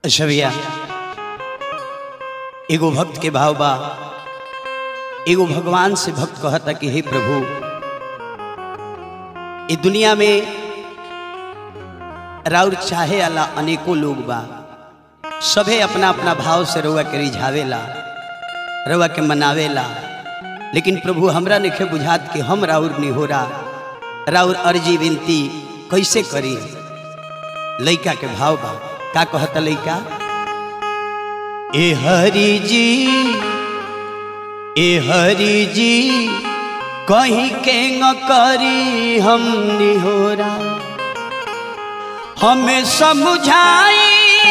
अच्छा भैया एगो भक्त के भाव बा एगो भगवान से भक्त कहता कि हे प्रभु ये दुनिया में राउर चाहे वाला अनेकों लोग बा सभे अपना अपना भाव से रउआ के रिझावेला रउआ के मनावेला लेकिन प्रभु हमरा निखे बुझात कि हम राउर निहोरा राउर अर्जी विनती कैसे करी लइका के भाव बा का कहता लइका ए हरि जी ए हरि जी कहीं के न करी हम निहोरा हमें समझाई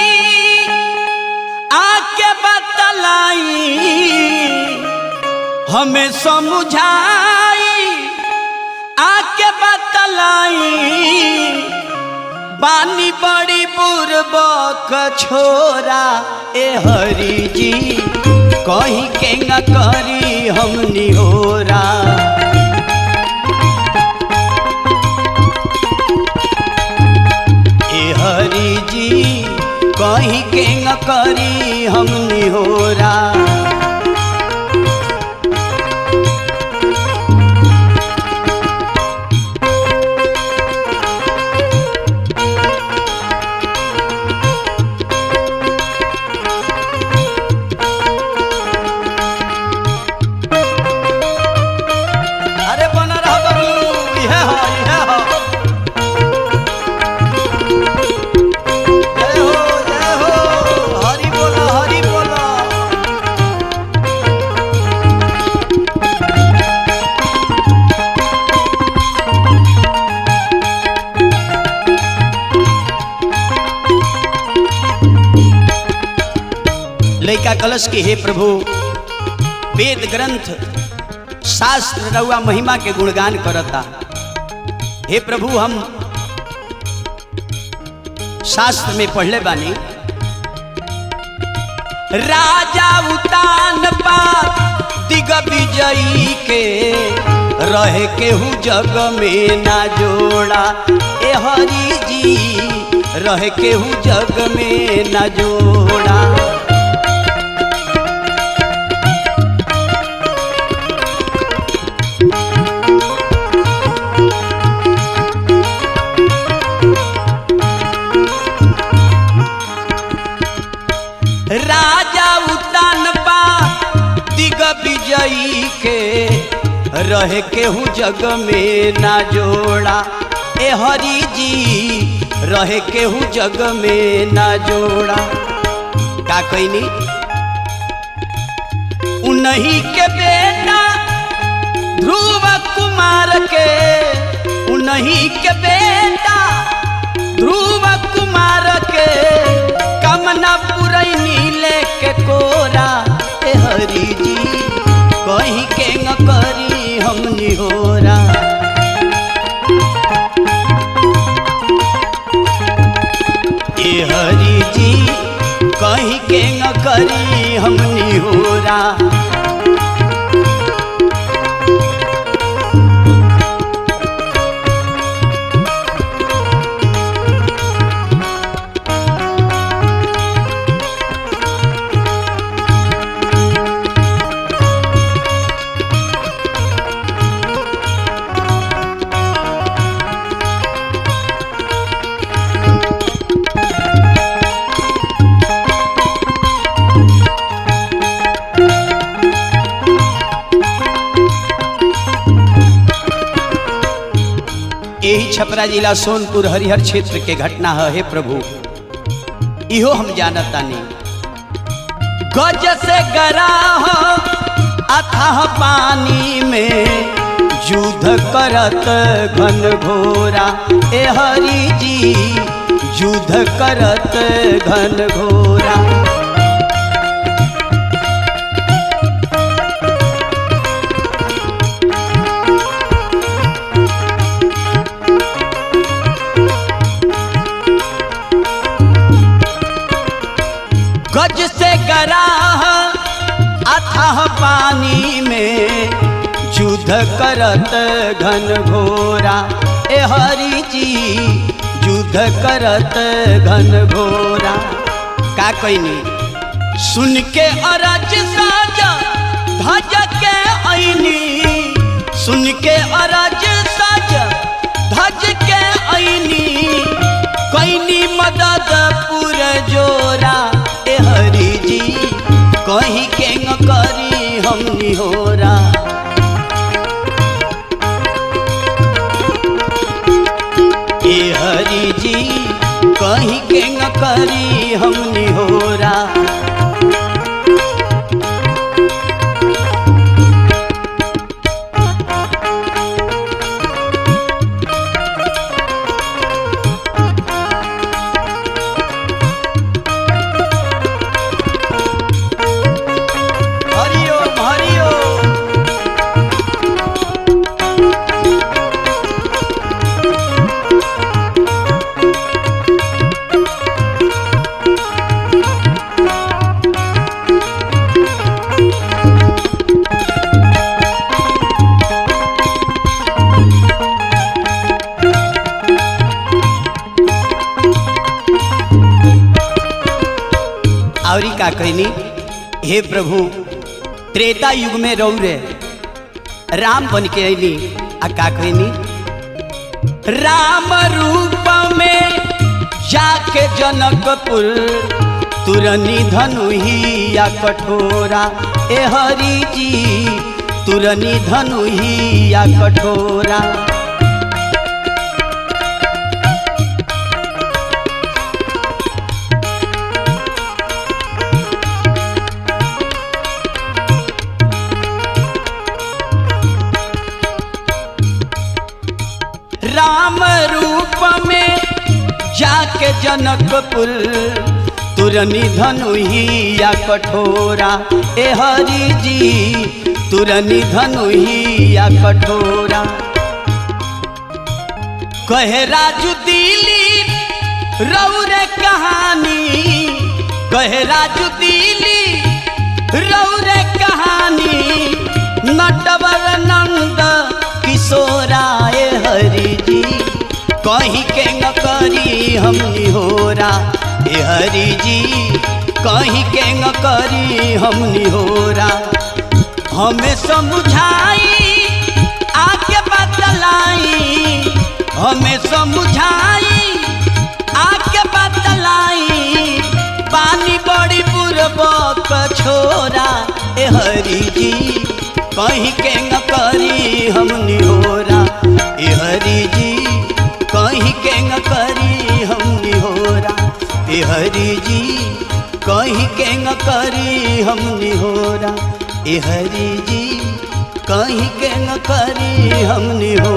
आके बतलाई हमें समझाई आके बतलाई बानी बड़ी बुरबक छोरा ए हरि जी कहीं के न करी हम निहोरा ए हरि जी कहीं के न करी हम निहोरा अरे बना रहा बबलू इहे हो इहे हो जय हो जय हो हरि बोला हरि बोला लइका कलश के हे प्रभु वेद ग्रंथ शास्त्र रउआ महिमा के गुणगान करता हे प्रभु हम शास्त्र में पढ़ले बानी राजा उतान पात दिग विजयी के रहे केहू जग में ना जोड़ा ए हरि जी रहे केहू जग में ना जोड़ा राजा उतान बा दिग विजयी के रहे केहू जग में ना जोड़ा ए हरि जी रहे केहू जग में ना जोड़ा का कहनी उन्हीं के बेटा ध्रुव कुमार के उन्हीं के बेटा ध्रुव कुमार के कमना पुरैनी लेके कोरा ए हरि जी कहीं के न करी हम निहोरा ए हरि जी कहीं के न करी हम निहोरा यही छपरा जिला सोनपुर हरिहर क्षेत्र के घटना है हे प्रभु इहो हम जानतानी गज से गरा हो अथाह पानी में युद्ध करत घन घोरा ए हरि जी युद्ध करत घन घोरा गज से गरा अथाह पानी में युद्ध करत घन घोरा ए हरि जी युद्ध करत घन घोरा का का कहनी सुन के अरज साजा धज के ऐनी सुन के अरज साजा धज के ऐनी कैनी मदद पुर जोरा ए हरि जी कहीं के न करी हम निहोरा ए हरि जी कहीं के न करी हम निहोरा हरिओम हरिओम आवरी का कहनी हे प्रभु त्रेता युग में रहू रे राम बन के अली आ का कहनी राम रूप में जाके जनकपुर तुरनी धनुहिया कठोरा ए हरि जी तुरनी धनुहिया कठोरा राम रूप में जाके जनकपुर तुरनी धनुहिया कठोरा ए हरि जी तुरनी धनुहिया कठोरा कहे राजू दिली रौरे कहानी कहे राजू दिली रौरे कहानी नटवर नंद किशोरा ए हरि जी कहीं के न करी हम निहोरा ए हरि जी कहीं के न करी हम निहोरा हमें समझाई आके बतलाई हमें समझाई आके बतलाई पानी बड़ी पूर्वक छोरा ए हरि जी कहीं के न करी हम निहोरा ए हरि जी कहीं के न करी हम निहोरा ए हरि जी कहीं के न करी हम निहोरा ए हरि जी कहीं के न करी हम निहोरा